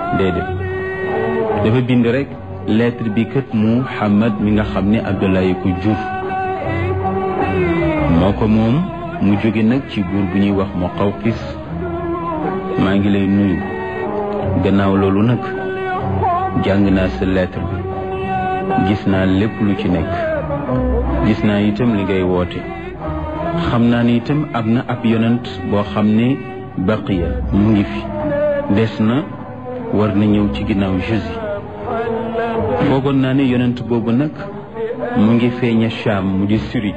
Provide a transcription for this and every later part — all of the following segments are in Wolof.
déedéet dafa bind rek lettre bi kat Muhammad mi nga xam ne Abdoulaye ko jur moo ko moom mu jóge nag ci buur bu ñuy wax Muqawqis maa ngi lay nuyu gannaaw loolu nag jàng naa sa lettre bi gis naa lépp lu ci nekk gis naa itam li ngay woote xam naa ni itam am na ab yonent boo xam ne baqiya mu ngi fi des na war na ñëw ci ginnaaw Jésus foogoon naa ne yonent boobu nag mu ngi feeña Cham mu di Syrie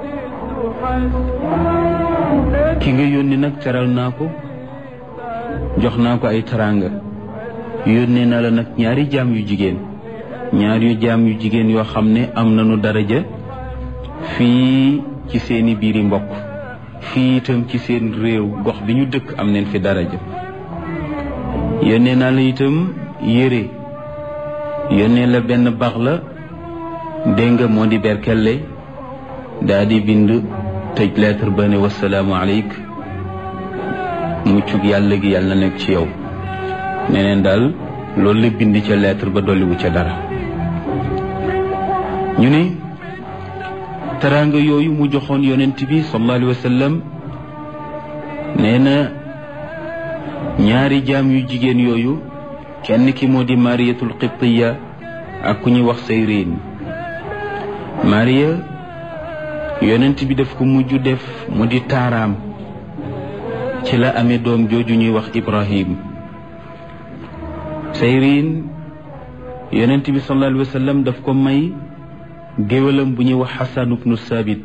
ki nga yónni nag teral naa ko jox naa ko ay teraanga yónnee na la nag ñaari jaam yu jigéen ñaar yu jaam yu jigéen yoo xam ne am nañu daraja fii ci seeni biiri mbokk fii itam ci seen réew gox bi ñu dëkk am neen fi daraja yónnee naa la itam yére yónnee la benn bax la dégg nga moo di berkelle daa di bind tëj lettre ba ne wasalaamu aleyk muccug yàlla gi yàlla na nekk ci yow neneen daal loolu la bind ca lettre ba dolliwu ca dara ñu ne teraanga yooyu mu joxoon yonent bi sallallahu alayhi wa sallam nee na ñaari jaam yu jigéen yooyu kenn ki moo di mariyatul qibtiya ak ku ñuy wax sayrin mariya yonent bi daf ko mujj def mu di taaraam ci la amee doom jooju ñuy wax ibrahim sayrin yonent bi sallallahu alayhi wa sallam daf ko may géwalam bu ñuy wax xasan ibnu sabit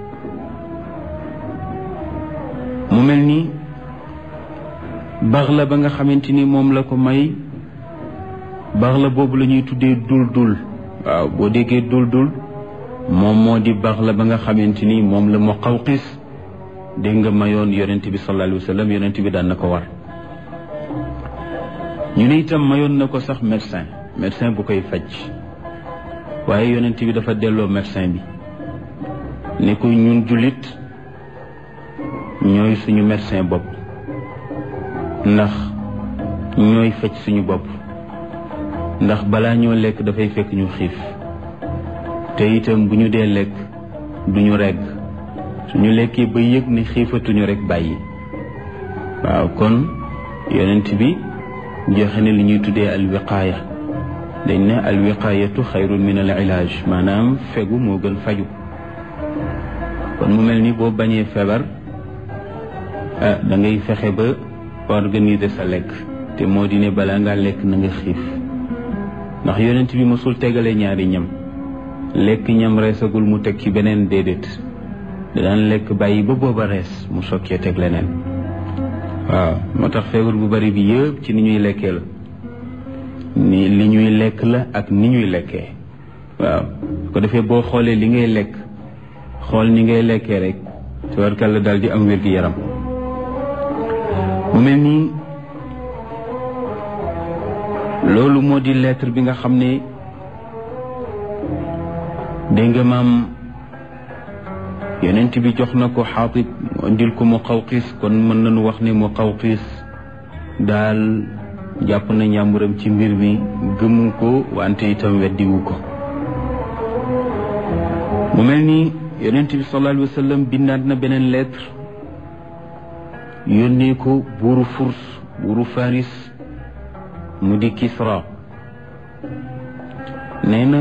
mu mel ni bax la ba nga xamante ni moom la ko may bax la boobu la ñuy tuddee dul dul waaw boo déggee dul dul moom moo di bax la ba nga xamante ni moom la Muqawqis dégg nga mayoon yonent bi sallallahu alayhi wa sallam yonent bi daan na ko war ñu ne itam mayoon na ko sax médecin médecin bu koy faj waaye yonent bi dafa delloo médecin bi ne ko ñun jullit ñooy suñu médecin bopp ndax ñooy faj suñu bopp ndax balaa ñoo lekk dafay fekk ñu xiif te itam bu ñu dee lekk duñu regg suñu lekkee ba yëg ne xiifatuñu rek bàyyi waaw kon yonent bi joxe ne li ñuy tuddee alwiqaaya dañ ne alwiqaayatu xayrun min al ilaaj maanaam fegu moo gën faju kon mu mel ni boo bañee feebar ah da ngay fexe ba organiser sa lekk te moo di ne balaa ngaa lekk na nga xiif ndax yonent bi mosul tegale ñaari ñam lekk ñam reesagul mu teg ci beneen déedéet daan lekk bàyyi ba booba rees mu sokkee teg leneen waaw moo tax feebar bu bari bi yëpp ci ni ñuy lekkee la ni li ñuy lekk la ak ni ñuy lekkee waaw su ko defee boo xoolee li ngay lekk xool ni ngay lekkee rek tabarkàlla daal di am wér-gi-yaram mu mel nii loolu moo di lettre bi nga xam ne dégg nga maam yonent bi jox na ko xaatib mu indil ko mu xawqiis kon mën nañu wax ne mu xawqiis daal jàpp na ñàmburam ci mbir mi gëmu ko wante itam weddiwu ko mu mel ni yonent bi sallallahu alayhi wa sallam bindaat na beneen lettre yónnee ko buuru furs buuru faris mu di kisra nee na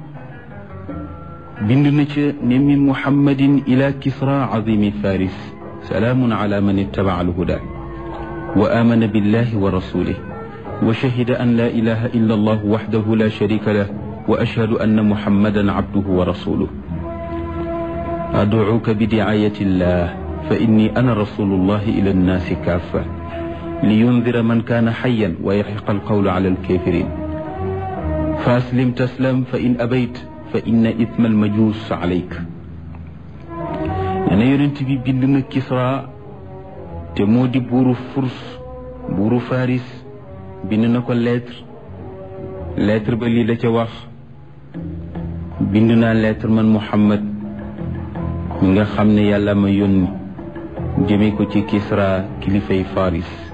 bind na ca ne min muhammadin ila kisra azimi faris salaamun ala man ittabaca alhuda wa amana billahi wa rasulih wa shahida an la ilaha illa allah waxdahu la sharika lah wa ashhadu anna muhammadan abduhu wa rasuluh adcuuka bidicaayati illah fa inni ana rasulu llahi ila annaasi kaafa liyundira man kaana xayan wa yaxiqa alqawlu ala alkafirin fa aslim taslam fa in abayt fa inna ithma almajus alayk nee na yonent bi bind na Kisra te moo di buuru furs buuru faris bind na ko lettre lettre ba lii la ca wax bind naa lettre man Muhammad mi nga xam ne yàlla ma yónni jëme ko ci Kisra kilifay faris